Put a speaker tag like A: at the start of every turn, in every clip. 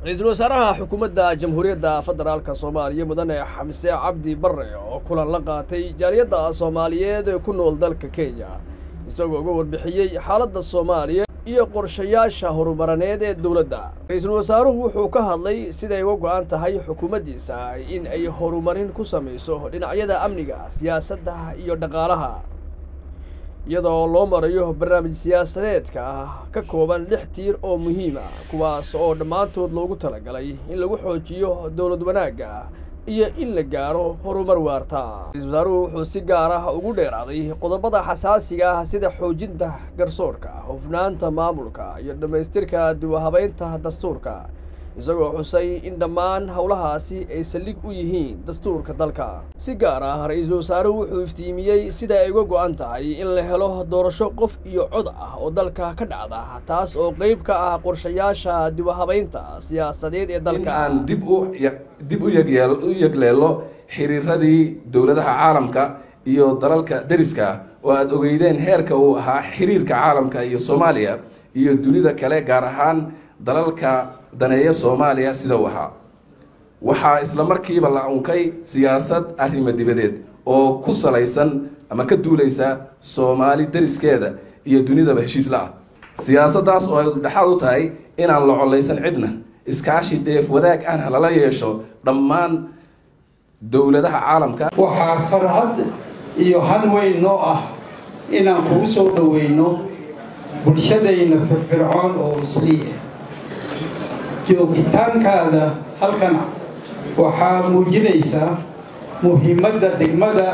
A: ra-iisul wasaaraha xukuumadda jamhuuriyadda federaalka soomaaliya mudane xamse cabdi barre oo kulan la qaatay jaaliyadda soomaaliyeed ee ku nool dalka kenya isagoo uga warbixiyey xaaladda soomaaliya iyo qorshayaasha horumarineed ee dowladda ra-iisul wasaaruhu wuxuu ka hadlay siday uga go'an tahay xukuumaddiisa in ay horumarin ku samayso dhinacyada amniga siyaasadda iyo dhaqaalaha iyadoo loo marayo barnaamij siyaasadeedka ah ka kooban lix tiir oo muhiima kuwaas oo dhammaantood loogu talagalay in lagu xoojiyo dowlad wanaagga iyo in la gaaro horumar waarta ra-isul wasaaruhu wuxuu si gaar ah ugu dheeraaday qodobada xasaasiga ah sida xoojinta garsoorka hufnaanta maamulka iyo dhammaystirka duwahabeynta dastuurka isagoo xusay in dhammaan howlahaasi ay saldhig u yihiin dastuurka dalka si gaar ah ra-iisul wasaaruhu wuxuu iftiimiyey sida ay uga go'an tahay in la helo doorasho qof iyo cod ah oo dalka ka dhacda taas oo qeyb ka ah qorshayaasha dibahabeynta siyaasadeed ee dalka
B: aan dib u dib u yegyeel u yegleelo xiriiradii dowladaha caalamka iyo dalalka deriska ah oo aada ogeydeen heerka uu ahaa xiriirka caalamka iyo soomaaliya iyo dunida kale gaar ahaan dalalka daneeya soomaaliya sida uu ahaa waxaa isla markiiba la unkay siyaasad arrimo dibadeed oo ku salaysan ama ka duulaysa soomaali deriskeeda iyo dunidaba heshiis la ah siyaasaddaas oo ay dhexaad u tahay inaan la collaysan cidna iskaashi dheef wadaag ahna lala yeesho dhammaan dowladaha caalamka
C: waxaa farxad iyo han weyn noo ah inaan kugu soo dhoweyno bulshadayna firfircoon oo isliya joogitaankaada halkan waxaa muujinaysaa muhiimadda degmada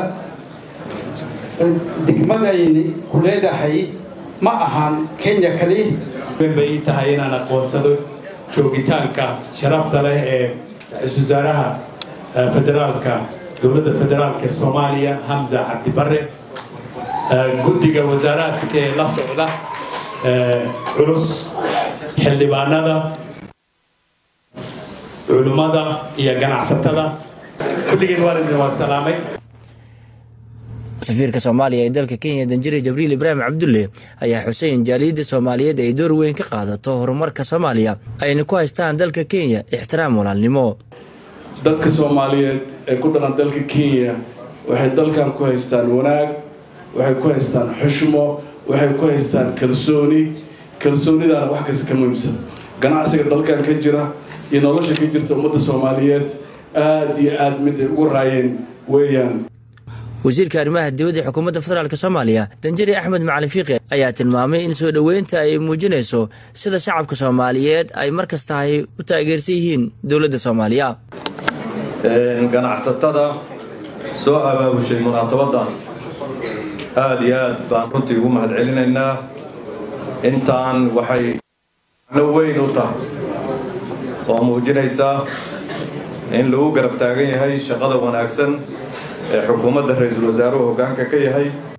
C: degmadayni ku leedahay ma ahan kenya kali
D: bay ii tahay inaan aqoonsado joogitaanka sharafta leh ee ra-iisul wasaaraha federaalka dowladda federaalka ee soomaaliya hamza cabdi barre guddiga wasaaraadka ee la socda culus xildhibaanada culummada iyo ganacsatada kulligeen waalidna waan salaamay
E: safiirka soomaaliya ee dalka kenya danjire jabriil ibraahim cabdulle ayaa xusay in jaaliyadda soomaaliyeed ay door weyn ka qaadato horumarka soomaaliya ayna ku haystaan dalka kenya ixtiraam walaalnimo
F: dadka soomaaliyeed ee ku dhalan dalka kenya waxay dalkan ku haystaan wanaag waxay ku haystaan xushmo waxay ku haystaan kalsooni kalsoonidaana wax kasta ka muhiimsan ganacsiga dalkan ka jira iyo nolosha ka jirta ummadda soomaaliyeed aada iyo aada mid ay ugu raayeen weeyaan
E: wasiirka arrimaha dibadda xukuumadda federaalk soomaaliya danjari axmed macalin fiiqi ayaa tilmaamay in soo dhoweynta ay muujinayso sida shacabka soomaaliyeed ay mar kastahay u taageersan yihiin dowladda soomaaliya
G: ganacsatada soo abaabushay munaasabadan aada iyo aad baan runtii ugu mahad celinaynaa intaan waxay no weyn u tahay oo muujinaysaa in lagu garab taagan yahay shaqada wanaagsan ee xukuumadda ra-iisul wasaaruhu hoggaanka ka yahay